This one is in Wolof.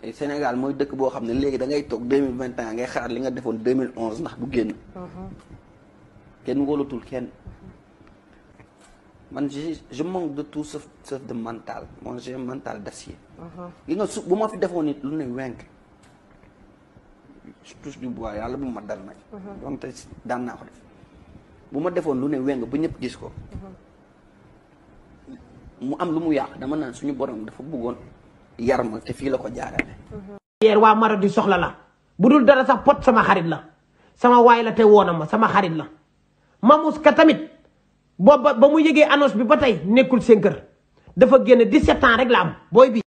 Sénégal mooy dëkk boo xam ne léegi da ngay toog deux mille vingt et un ngay xaar li nga defoon deux mille onze ndax du génn. kenn wóolatul kenn. man je je manque de tout sauf sauf de mental moi j'ai un mental d'acier. gi nga su bu ma fi defoon nit lu ne wenk je touche du bois yàlla bu ma dal nag. donte daan naa ko def bu ma defoon lu ne weng ba ñëpp gis ko. mu am lu mu yàq dama naan suñu borom dafa bëggoon yar ma te fii la ko jaarale. yeer waa Marodi soxla la bu dul dara sax pot sama xarit la sama waay la te woona ma sama xarit la Mamous ka tamit booba ba mu yëgee annonce bi ba tey nekkul seen kër dafa génn 17 ans rek la am booy bi